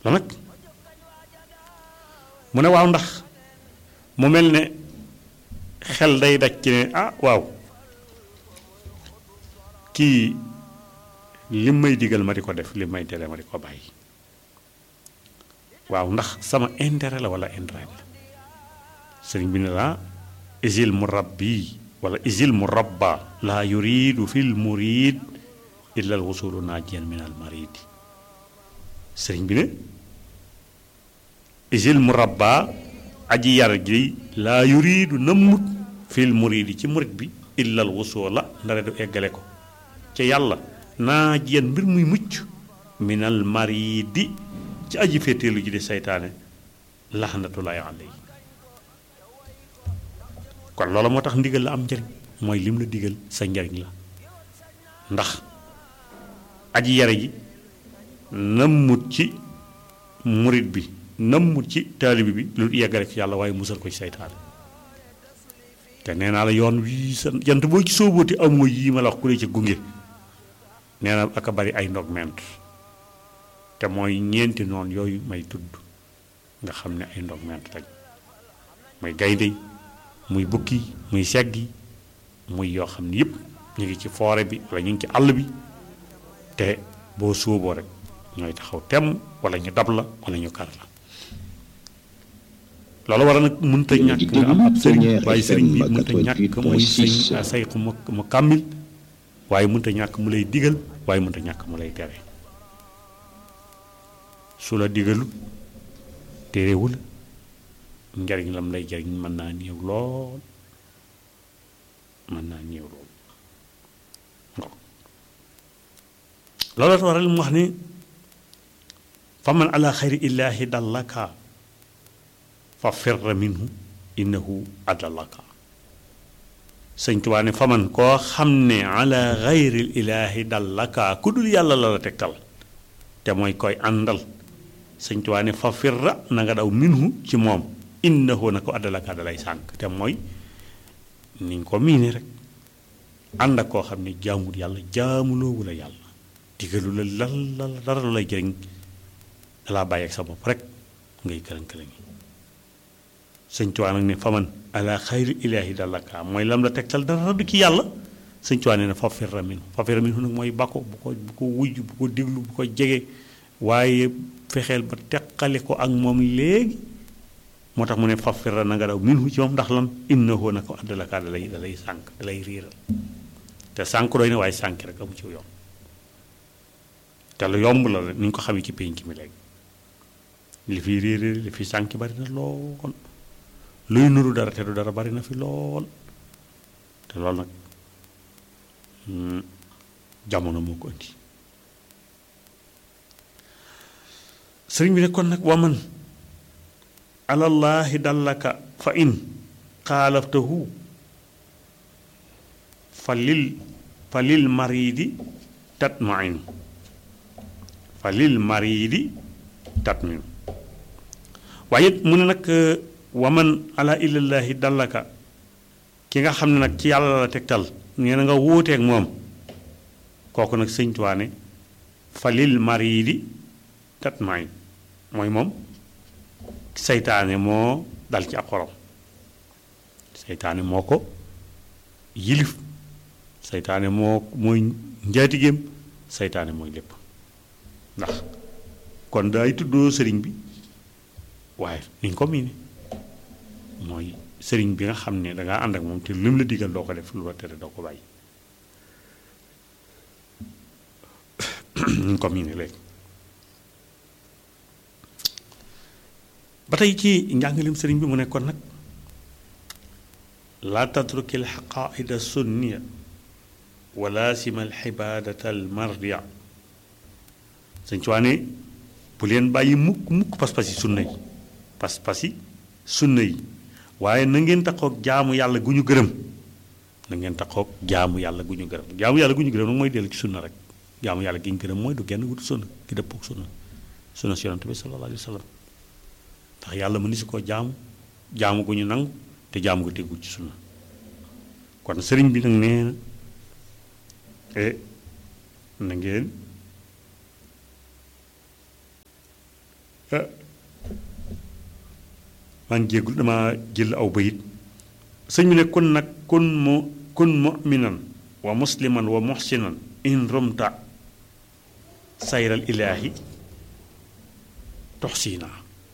la nag mu ne waaw ndax mu mel ne xel day daj ci ne ah waaw kii lim may digal ma di ko def lim may tere ma di ko bàyyi waaw ndax sama intérêt la wala intérêt la sëriñ bi ne la isil murabbi wala isil murabba laa yuridu fil murid illa al wusulu najiyan min al maridi sëriñ bi ne isil murabba aji yar ji laa yuridu nammut fil muridi ci murid bi illa al wusula ndare du eggale ko ca yàlla najiyan mbir muy mucc min al maridi ci aji féeteelu ji di seytaane laxnatullahi alayhi kon loola moo tax ndigal la am njariñ mooy lim la digal sa njariñ la ndax aji yare ji nammut ci murit bi nammut ci taalibi bi lu yeggale ci yàlla waaye musal ko ci seytaane te nee naa la yoon wii sa jant boo ci sóobooti amoo yii ma la wax ku lay ci gunge nee na aka bari ay ndog ment te mooy ñeenti noon yooyu may tudd nga xam ne ay ndog ment lañ muy gaynde muy bukki muy seggi muy yoo xam ne yëpp ñu ngi ci foore bi wala ñu ngi ci àll bi te boo sóoboo rek ñooy taxaw temm wala ñu dab la wala ñu kar la loolu war a nag mënta ñàkk nga am ab sëriñ waaye sëriñ bi mënta ñàkk muy sëñ sayxu mu mu kàmmil waaye mënta ñàkk mu lay digal waaye mënta ñàkk mu lay tere su la digalu terewul njariñ lam lay jariñ mën naa néew lool mën naa néew lool loolu la waral mu wax ni fa man ala xayri illaahi dallaka fa firra minhu innahu adallaka sëñ Tuubaa ne fa man koo xam ne ala xayri illaahi dallaka ku dul yàlla la la tegtal te mooy koy àndal sëñ Tuubaa ne fa firra na nga daw minhu ci moom innahu na ko addalaka dalay sànk te mooy niñ ko miine rek ànd ak koo xam ne jaamul yàlla jaamuloowu la yàlla digalu la lal lal dara lu lay jëriñ dalaa bàyyi ak sa bopp rek ngay këlan-këlan yi sëñ Tuubaa nag ne faman ala xayri ilaahi dallaka mooy lam la tegtal dara du ci yàlla sëñ Tuubaa ne na fa firra minhu fa firra minhu nag mooy bako bu ko bu ko wujj bu ko diglu bu ko jege waaye fexeel ba teqale ko ak moom léegi moo tax mu ne faf firra na nga daw minhu ci moom ndax lan innahu na ko addalaka da lay da lay sànk da lay riiral te sànk doy na waaye sànk rek amu ci yomb te lu yomb la ni ñu ko xamee ci pénc mi léegi li fi réeré li fi sànk bari na lool luy nuru dara te du dara bari na fi lool te loolu nag jamono moo ko indi sëriñ bi ne kon nag waman alallaahi dallaka fa in xaalaftahu fa lil fa lil maridi tatmain fa lil maridi tatmin waaye it mu ne nag waman ala illallaahi dallaka ki nga xam ne nag ci yàlla la tegtal nee na nga wuuteeg moom kooku nag sëñ Tuubaa ne fa lil maridi tatmain mooy moom seytaane moo dal ci ab xorom seytaane moo ko yilif seytaane moo mooy njaatigeem seytaane mooy lépp ndax kon daay tuddoo sëriñ bi waaye niñ ko miine mooy sëriñ bi nga xam ne dangaa ànd ak moom te lu mu la digal doo ko def lu la tere doo ko bàyyi niñ ko miine léegi ba tey ci njàngaleem sëriñ bi mu nekkoon nag laa tatruki alxaqaida sunniya wa laasima alxibaadata almardia sëñ ci waane bu leen bàyyi mukk mukk pas-pas yi sunna yi pas-pas yi sunna yi waaye na ngeen taxoog jaamu yàlla gu ñu gërëm na ngeen taxoog jaamu yàlla gu ñu gërëm jaamu yàlla gu ñu gërëm nag mooy dellu ci sunna rek jaamu yàlla gi ñu gërëm mooy du genn gudd sunna gi dëppoog sunna sunna si yonante bi sallallahu alayhi wa sallam ndax yàlla mu ni si ko jaamu jaamu gu ñu nangu te jaamu gu tegul ci sunna kon sëriñ bi nag nee na e na ngeen maa ngi jéggul dama jël aw bayit sëñ bi ne kun nag kun mu kun muminan wa musliman wa muhsinan in rumta sayral ilaahi toxsiina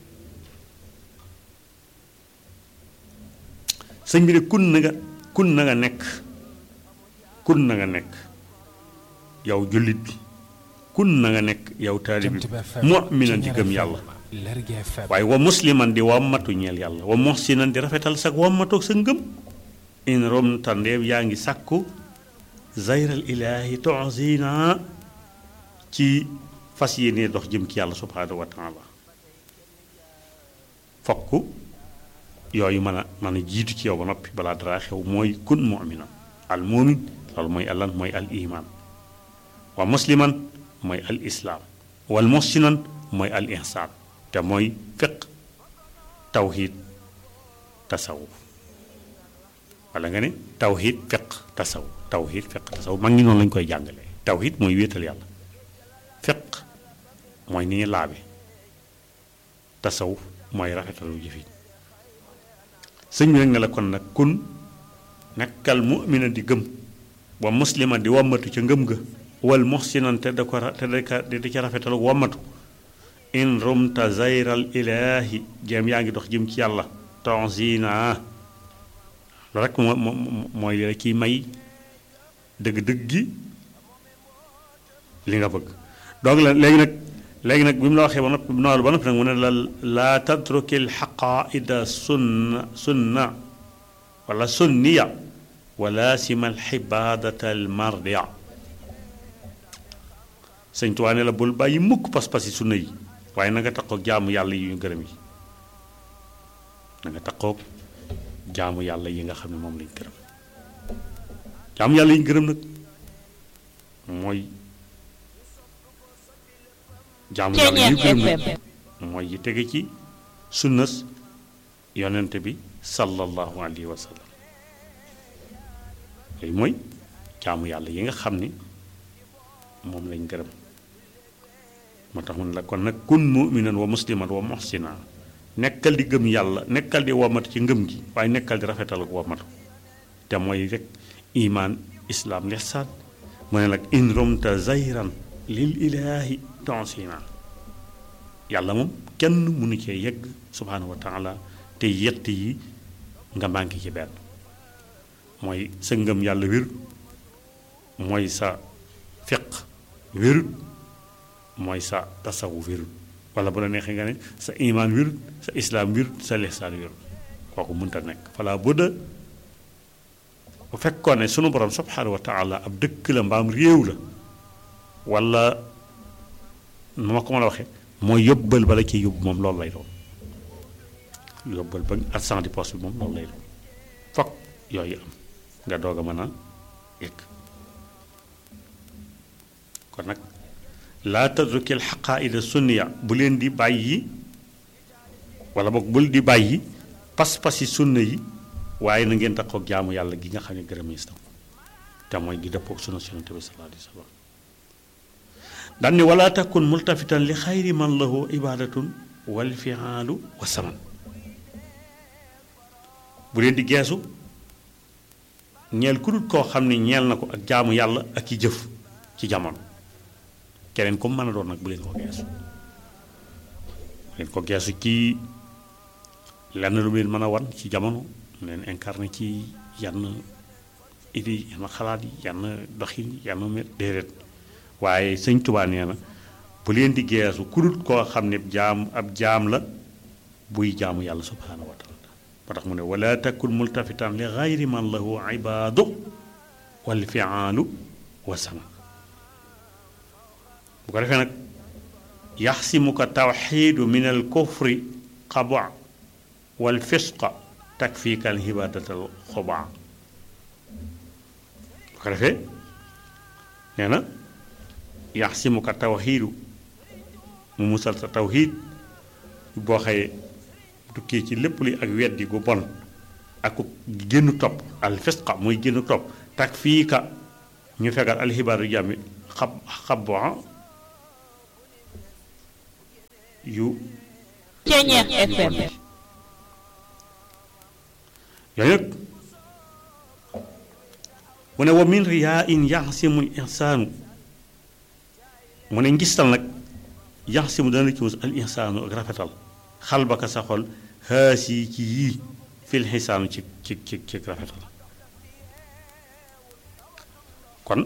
sëñ bi ne kun na nga kun na nga nekk kun na nga nekk yow jullit bi kun na nga nekk yow taalib bi muminan di gëm yàlla waaye wa musliman di wammatu ñeel yàlla wa muhsinan di rafetal sag wammatoog sa ngëm in romta ndeem yaa ngi sàkku zayral ilaahi toxsiina ci fas yéene dox jëm ci yàlla subhaanahu wa taala fokk yooyu mën a mën a jiitu ci yow ba noppi balaa dara xew mooy kun mu'mina al mu'min loolu mooy allan mooy al iman wa musliman mooy al islaam wal muhsinan mooy al ihsaan te mooy fiq tawhid tasawuf wala nga ne tawhid fiq tasawuf tawhid fiq tasawuf mag ñi noonu lañu koy jàngale tawhid mooy wéetal yàlla fiq mooy ni ñu laabe tasawuf mooy rafetalu jëfin sëñ bi nag ne la kon nag kun nekkal mu'mina di gëm wa muslima di wammatu ca ngëm ga wal muhsinan te da ko te da di ca rafetalu wammatu in rumta zayral ilaahi jëm yaa ngi dox jëm ci yàlla tonzina loolu rek moo mooy la ciy may dëgg-dëgg gi li nga bëgg donc la léegi nag léegi nag bi mu la waxee ba noppi noonu ba noppi nag mu ne la laa tatrukil xaqaida sunna sunna wala sunniya wala simal xibaadata al mardia sëñ Tuubaa ne la bul bàyyi mukk pas-pas yi sunna yi waaye na nga taqoog jaamu yàlla yi ñu gërëm yi na nga taqoog jaamu yàlla yi nga xam ne moom lañ gërëm jaamu yàlla yi ñu gërëm nag mooy jaamu yàlla yi gërëm nag mooy yi tege ci sunnas yonent bi sallallahu alayhi wa sallam yooyu mooy jaamu yàlla yi nga xam ni moom lañ gërëm moo tax mun la kon nag kun muminan wa musliman wa muhsina nekkal di gëm yàlla nekkal di womatu ci ngëm gi waaye nekkal di rafetal ak womatu te mooy rek iman islaam lihsaan mu ne nag in romta zayran lil ilaahi tonsina yàlla moom kenn mënu cee yegg subhaanahu wa taala te yett yi nga manqué ci benn mooy sa ngëm yàlla wérut mooy sa fiq wérut mooy sa tasawu wérut wala bu la neexee nga ne sa imaan wérut sa islaam wérut sa lihsaan wérut kooku mënta nekk fala budda bu fekkoon ne sunu borom subhaanahu wa taala ab dëkk la mbaam réew la wala nu ma ko mën a waxee mooy yóbbal bala ci yóbbu moom loolu lay doon yóbbal ba argent di poche bi moom loolu lay doon fokk yooyu am nga doog a mën a yëg kon nag laa tadrukil xaqaaida sunniya bu leen di bàyyi wala boog bul di bàyyi pas-pasi sunna yi waaye na ngeen taxaw jaamu yàlla gi nga xam ne gërëm yi te mooy gi dëppoog sunna Yonent bi sallallahu alayhi wa sallam daan ni wala takun multafitan li xayri man lahu ibadatun wal fiaalu wa saman bu leen di geesu ñeel ku dul koo xam ne ñeel na ko ak jaamu yàlla ak i jëf ci jamono keneen comme mën a doon nag bu leen ko geesu bu leen ko geesu ci lenn lu leen mën a wan ci jamono leen incarné ci yenn idée yenn xalaat yi yenn doxin yenn mbir déedéet waaye sëñ Tuubaa nee na bu leen di geesu ku dul koo xam ne jaam ab jaam la buy jaamu yàlla subhaanahu wa taala moo tax mu ne wala takun multafitan li gayri man lahu ibaadu wal fiaalu wa sama bu ko defee nag yaxsimuka tawxiidu min al kufri xaba wal fisqa takfiika al hibaadatal xubaa bu ko defee nee na yaxsimuka tawxiidu mu musal sa tawxiid boo xëyee tukkee ci lépp li ak weddi gu bon ak génn topp al fisqa muy génn topp takfiika ñu fegal al hibaadu jàmmi xab xabaa yu Ceeñeex FM yooyu nag mu ne wa min riyaa in yaxsimul insaanu mu ne ngistal nag yaxsimu dana ci mus al insaanu ak rafetal xal ba ka sa xol xaasi ci yii fil xisaanu ci ci ci ci rafetal kon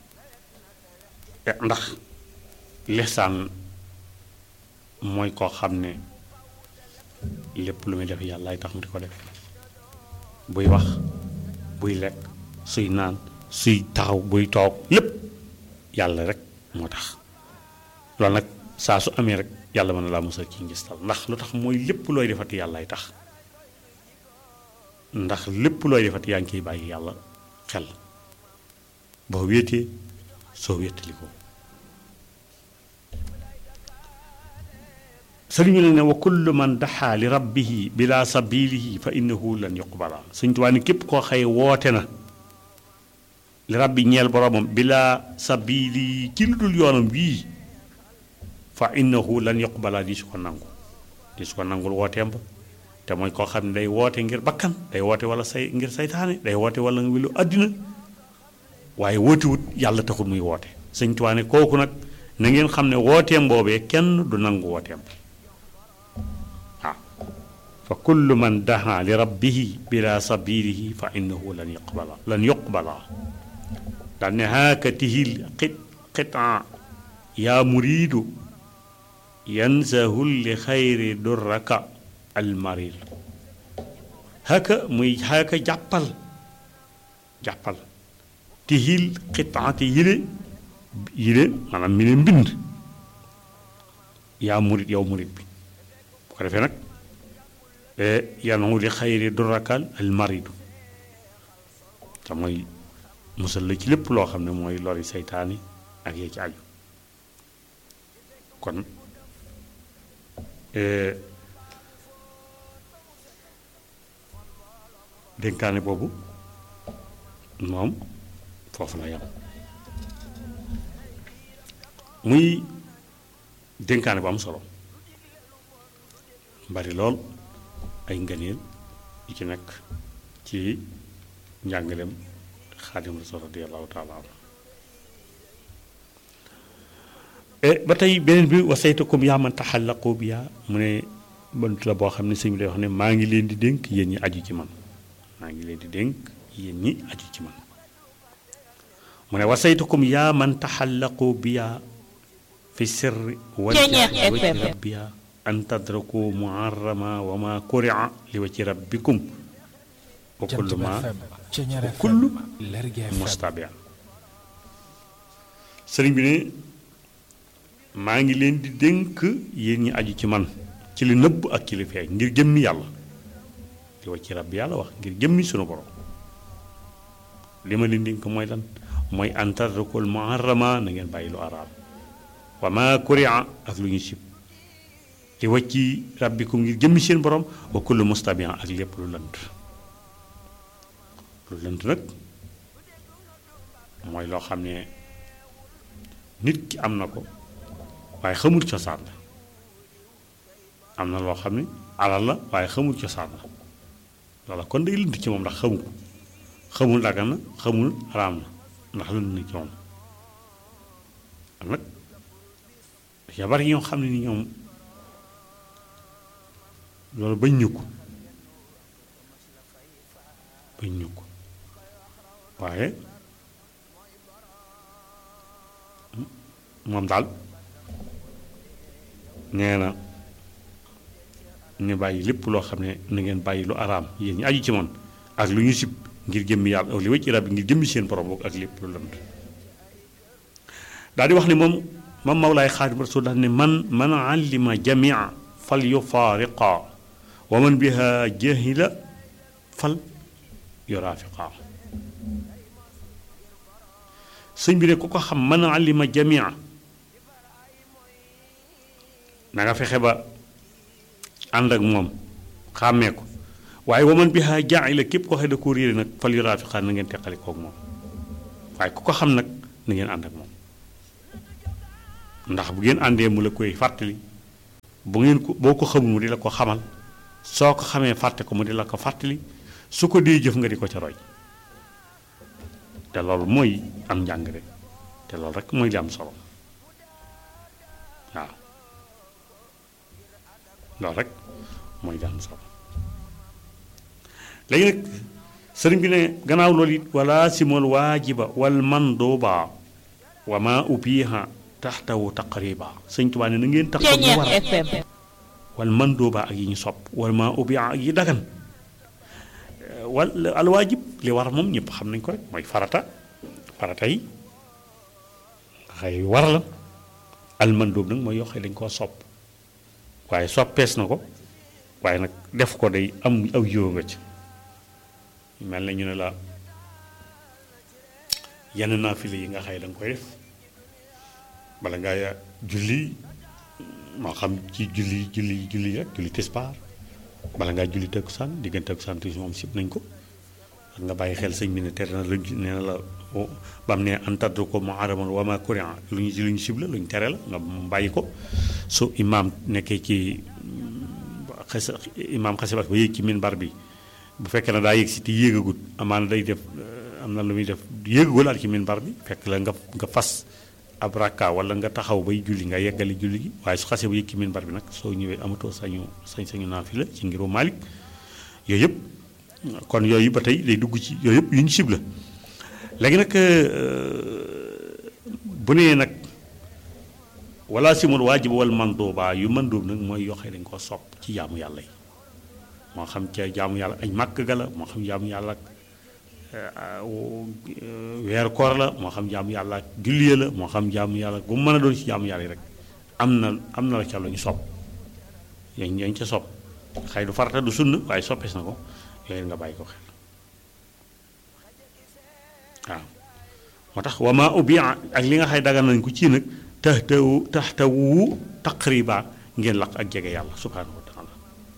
ndax lixsaan mooy koo xam ne lépp lu muy def yàllaay tax mu di ko def buy wax buy lekk suy naan suy taxaw buy toog lépp yàlla rek moo tax loolu nag saa su amee rek yàlla mën na laa musal ci ngistal ndax lu tax mooy lépp looy defati yàllaay tax ndax lépp looy defati yaa ngi koy bàyyi yàlla xel boo wéetee soo wéetali ko sëriñ bi ne wa kullu man daxaa li rabbihi bila sabilihi fa innahu lan yuqbala suñ tuwaa ni képp koo xëy woote na li rabbi ñeel boromam bila sabili ci lu dul yoonam wii fa innahu lan yuqbala di su ko nangu di su ko nangul wooteem ba te mooy koo xam ne day woote ngir bakkan day woote wala say ngir saytaane day woote wala wilu àddina waaye wootewut yàlla taxul muy woote sëñ tuwaa ne kooku nag na ngeen xam ne wooteem boobee kenn du nangu wooteem fa kullu man daha li rabbihi bila sabilihi fa innahu lan yuqbala lan yuqbala daan ne haaka tihil xit xitaa yaa muriidu yansahul li xayri durraka almarid haaka muy haaka jàppal jàppal tihil xitaati yile yile maanaam mi ne mbind yaa murid yow murid bi bu ko defee nag yanu li xayri durakal al maridu te mooy musal la ci lépp loo xam ne mooy lori seytaani ak yee ci aju kon dénkaane boobu moom foofu la yam muy dénkaane bu am solo bari lool ay ngëneel yi ci nekk ci njàngaleem xaadim rasul radiallahu taala anhu ba tey beneen bi wasaytukum yaa man taxallaqu bi yaa mu ne bant la boo xam ne sëñ bi lay wax ne maa ngi leen di dénk yéen ñi aju ci man maa ngi leen di dénk yéen ñi aju ci man mu ne wasaytukum yaa man taxallaqu bi yaa fi sirri wajhi rabbiya an tadraku muharrama wa ma kuria li wa ci rabbikum wa kullu ma wa kullu mustabia sëriñ bi ne maa ngi leen di dénk yéen ñi aju ci man ci li nëbb ak ci li feeñ ngir jëmmi yàlla li wa ci rabbi yàlla wax ngir jëmmi sunu borom li ma leen dénk mooy lan mooy an tadrakul muharrama na ngeen bàyyi lu araam wa ma kuria ak lu ñu sib li wàcci rabbikum ngir jëmmi seen borom wa kullu mustabian ak lépp lu lënt lu lënt nag mooy loo xam ne nit ki am na ko waaye xamul cosaan la am na loo xam ne alal la waaye xamul cosaan la loola kon day lënt ci moom ndax xamu ko xamul dagan na xamul araam na ndax lënt na ci moom am nag ya bari ñoo xam ne ni ñoom loolu bañ ñu ko bañ ñu ko waaye moom daal nee na ñu bàyyi lépp loo xam ne na ngeen bàyyi lu araam yéen ñi aju ci man ak lu ñu sib ngir jëmmi yàlla li wacc rab ngir jëmmi seen borom ak lépp lu lënd daal di wax ne moom moom Mawlaay Xaadim Rasul daal ne man man allima jamia fal yufaariqa wa man biha jahila fal yuraafiqa sëñ bi ne ku ko xam man allima jamia na nga fexe ba ànd ak moom xàmmee ko waaye wa man biha jaahila képp ko xëy da ko réere nag fal yuraafiqa na ngeen teqali koog moom waaye ku ko xam nag na ngeen ànd ak moom ndax bu ngeen àndee mu la koy fàttali bu ngeen ko boo ko xamul mu di la ko xamal soo ko xamee fàtte ko mu di la ko fàttali su ko dee jëf nga di ko ca roy te loolu mooy am njàng rek te loolu rek mooy li am solo waaw loolu rek mooy li am solo léegi nag sëriñ bi ne gannaaw loolu it wala simol waajiba wal manduba wa ma ubiha taxtawu taqriba sëñ Tuubaa ne na ngeen tax lu war Ceeñeer FM wal manduba ak yi ñu sopp wal ma ubiha ak yi dagan wal al waajib li war moom ñëpp xam nañ ko rek mooy farata farata yi xëy war la al mandub nag mooy yoo xam ne dañ koo sopp waaye soppees na ko waaye nag def ko day am aw yiw nga ci mel na ñu ne la yenn naafile yi nga xëy da nga koy def bala ngaa julli moo xam ci julli julli julli rek julli tisbaar bala ngaa julli takkusaan diggante takkusaan tuuti moom sib nañ ko ak nga bàyyi xel sëñ bi ne tere na la nee na la ba mu ne antaddu ko mu araman wa ma kurian lu ñu lu ñu sib la lu ñu tere la nga bàyyi ko su imaam nekkee ci xes imaam xasibat ba yéeg ci minbar bi bu fekkee ne daa yéeg si te yéegagut amaana day def am na lu muy def yéegagul al ci minbar bi fekk la nga nga fas ab rakka wala nga taxaw bay julli nga yeggali julli gi waaye su xasee ba yéeg ci minbar bi nag soo ñëwee amatoo sañu sañ sañu naafila ci ngiru Maalik yooyu yëpp kon yooyu ba tey day dugg ci yooyu yëpp yu ñu sib la léegi nag bu nee nag wala simul waajib wal manduuba yu mandóob nag mooy yoo xam ne dañ koo sopp ci jaamu yàlla yi moo xam ca jaamu yàlla añ màkk ga la moo xam jaamu yàlla ak weer koor la moo xam jaamu yàlla ak julliya la moo xam jaamu yàlla gu mën a doon ci jaamu yàlla yi rek am na am na la ca lu ñu sopp yañ yañ ca sopp xëy du farata du sunna waaye soppees na ko yooyu nga bàyyi ko xel waaw moo tax wama ubbi ak li nga xay dagan nañ ko ci nag taxtawu taxtawu taqriba ngeen laq ak jege yàlla subhanahu wa taala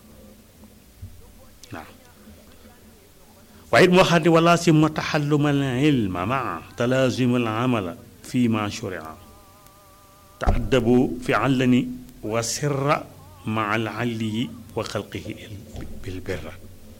waaw waaye it moo xam ne wala si ma taxalluma al ilma maa talaazima al amala fi ma shuria taaddabu fi allani wa sirra maa al alliyi wa xalqihi bil birra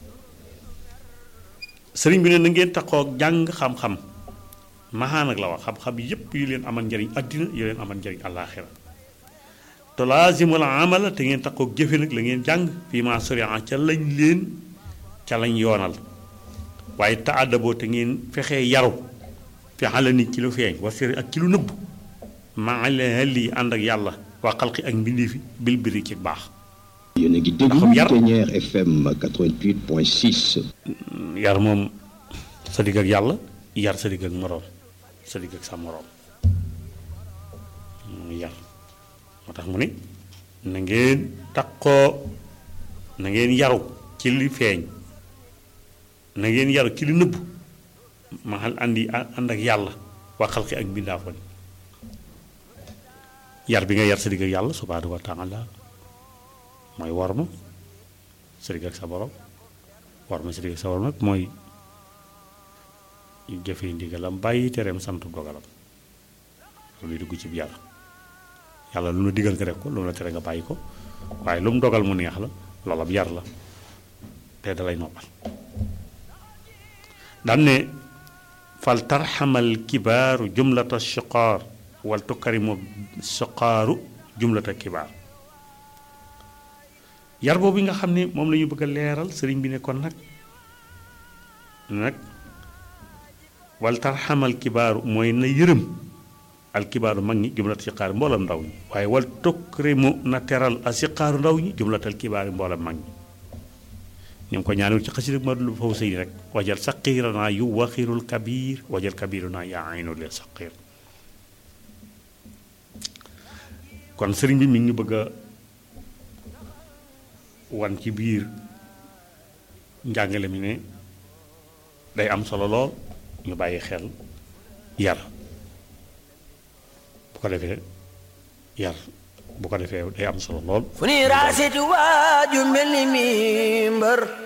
sëriñ bi ne na ngeen taxoo jàng xam-xam maxaa nag la wax xam-xam yépp yu leen amal njariñ àddina yu leen amal njariñ àllaaxira te laazimul amala te ngeen taxoo jëfe nag la ngeen jàng fii ma suriya ca lañ leen ca lañ yoonal waaye taadaboo te ngeen fexee yaru fi xala nit ci lu feeñ wa siri ak ci lu nëbb maa li ànd ak yàlla waa xalqi ak mbindii fi bil biri ci baax yéen a ngi déglu Ceeñeer FM 88.6. yar moom sa digg ak yàlla yar sa digg ak moroom sa digg ak sa moroom yar moo tax mu ne na ngeen takkoo na ngeen yaru ci li feeñ na ngeen yaru ci li nëbb maxal andi ànd ak yàlla waa xalqi ak mbindaafoon yar bi nga yar sa digg ak yàlla subhaanahu wa taala mooy war ma sa digg ak sa borom war ma sa digg ak sa borom nag mooy jëfee ndigalam bàyyi tereem sant dogalam loolu dugg ci yar yàlla lu mu la digal nga def ko lu mu la tere nga bàyyi ko waaye lu mu dogal mu neex la loolu ab yar la te dalay noppal daan ne fal tarxamal kibaaru jumlata shiqaar wal tukkarimu shiqaaru jumlata kibaar yar boobu nga xam ne moom la ñu bëgg a leeral sëriñ bi ne kon nag nag wal tarxamal kibaaru mooy na yërëm alkibaaru mag ñi jumlat siqaar mboolam ndaw ñi waaye wal tukrimu na teral a siqaaru ndaw ñi jumlatal kibaari mboolam mag ñi ni mu ko ñaanul ci xasida ma dul faw sëy rek wajal saqiiranaa yu waxirul kabiir wajal kabiirunaa yaa aynul lil saqiir kon sëriñ bi mi ngi ñu bëgg a wan ci biir njàngale mi ne day am solo lool ñu bàyyi xel yar bu ko defee yar bu ko defee day am solo lool fu ni raasiti waaju mel ni mi mbër